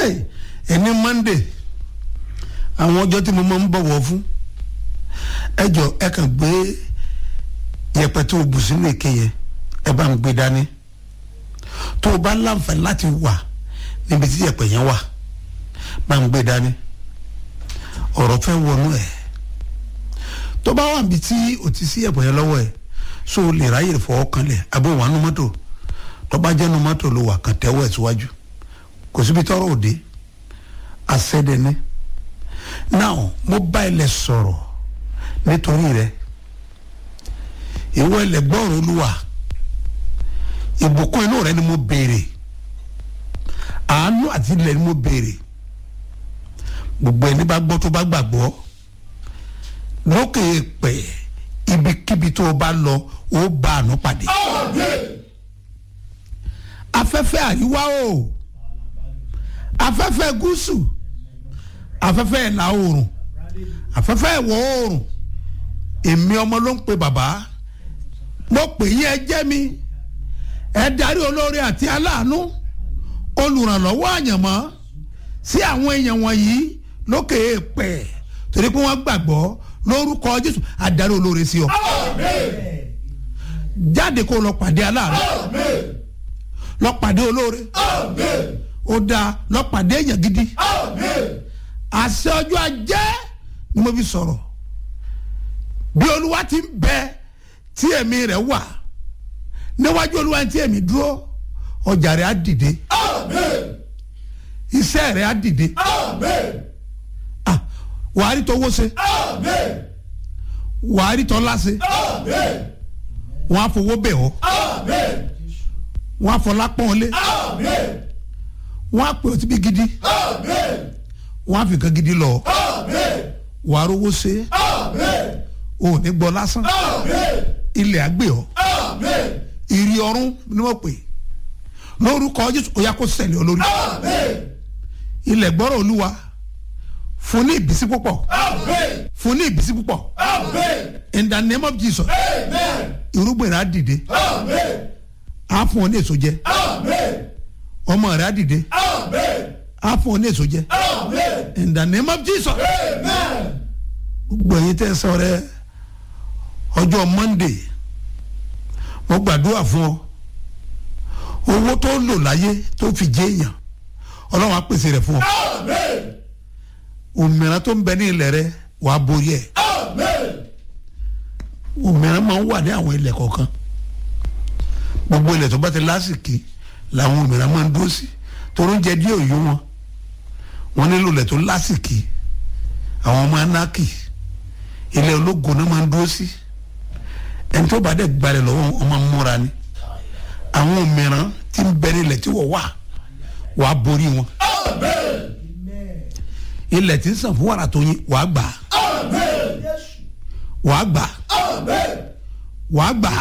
ẹni monday àwọn ọjọ́ tí mo máa ń bọ̀wọ̀ fún ẹ jọ ẹ kàn gbé yẹ̀pẹ̀ tó o bù sínú èké yẹn ẹ bá ń gbé dání tó o bá láǹfààní láti wà níbi tí yẹ̀pẹ̀ yẹn wà bá ń gbé dání ọ̀rọ̀ fẹ́ wọnú ẹ̀ tó bá wà níbi tí o ti sí yẹ̀pẹ̀ yẹn lọ́wọ́ ẹ̀ so o lè ráyè fọwọ́ kanlẹ̀ àbí wà nù mọ́tò tó bá jẹ́ nù mọ́tò ló wà kàn tẹ́wọ́ ẹ̀ síwájú kò síbi tọ́rọ̀ òde àṣẹ́dẹ́ni now mo bá ilẹ̀ sọ̀rọ̀ nítorí rẹ ìwọ ilẹ̀ gbọ́rọ̀ olúwa ìbùkún inú rẹ ni mo béèrè àánú àti ilẹ̀ ni mo béèrè gbogbo ẹni bá gbọ́ tó bá gbàgbọ́ lókè pẹ̀ ibikíbi tó o bá lọ ó bá àánú pàdé afẹ́fẹ́ àríwá o afẹ́fẹ́ gúúsù afẹ́fẹ́ ìlà oòrùn afẹ́fẹ́ ìwọ̀ oòrùn èmi ọmọ ló ń pe bàbá mo pè yín ẹ jẹ́ mi ẹ darí olóore àti aláàánú olùrànlọ́wọ́ àyànmọ́ sí àwọn èèyàn wọ̀nyí lókè èèpẹ̀ torí pé wọ́n gbàgbọ́ lórúkọ jésù adarí olóore sí ọ jáde kó lọ pàdé aláàánú lọ pàdé olóore ó dáa lọ pàdé èèyàn gidi àṣẹ ọjọ́ ajé ni mo fi sọ̀rọ̀ bí olúwa ti ń bẹ tí ẹ̀mí rẹ̀ wà níwájú olúwa tí ẹ̀mí dúró ọjà rẹ̀ á dìde iṣẹ́ rẹ̀ á dìde Ah, wàá rí tọwọ́ ṣe wàá rí tọ́lá ṣe wọ́n á fowó bẹ̀ ọ́ wọ́n á fọlá pọ́n lé wọ́n á pè ọ́ síbi gidi wọ́n á fi nǹkan gidi lọ wàá rówó ṣe ò ní gbọ́ lásán ilẹ̀ àgbẹ̀ ọ́ ìrì ọ̀run ni wọ́n pè lórúkọ jésù ó yá kó ṣẹlẹ̀ olórí ilẹ̀ gbọ́rọ̀ olúwa fún ní ìbísí púpọ̀ fún ní ìbísí púpọ̀ in the name of jesus irúgbìn rẹ̀ á dìde á fún ọ ní èso jẹ ọmọ rẹ̀ á dìde á fún ọ ní èso jẹ in the name of jesus gbogbo ẹ̀yin tẹ́ sọ rẹ ọjọ́ monday mo gbàdúrà fún ọ owó tó lò láyé tó fi jẹ èèyàn ọlọ́run á pèsè rẹ̀ fún ọ òmìnira tó ń bẹ ní ilẹ̀ rẹ wàá borí ẹ̀ òmìnira máa ń wà ní àwọn ilẹ̀ kọ̀ọ̀kan gbogbo ilẹ̀ tó bá ti lásìkí làwọn òmìnira máa ń dúró sí torí oúnjẹ díẹ̀ òyò wọn wọn nílò ilẹ̀ tó lásìkí àwọn ọmọ anákì ilẹ̀ ológo náà máa ń dúró sí ẹni tó bá dẹ̀ gbalẹ̀ lọ́wọ́ ọmọ múra ni àwọn òmìnira tí ń bẹ ní ilẹ̀ tí wọ́n wà wàá borí wọn ilẹ̀ tí ń sàn fún wàrà tó yin wàá gbà wàá gbà wàá gbà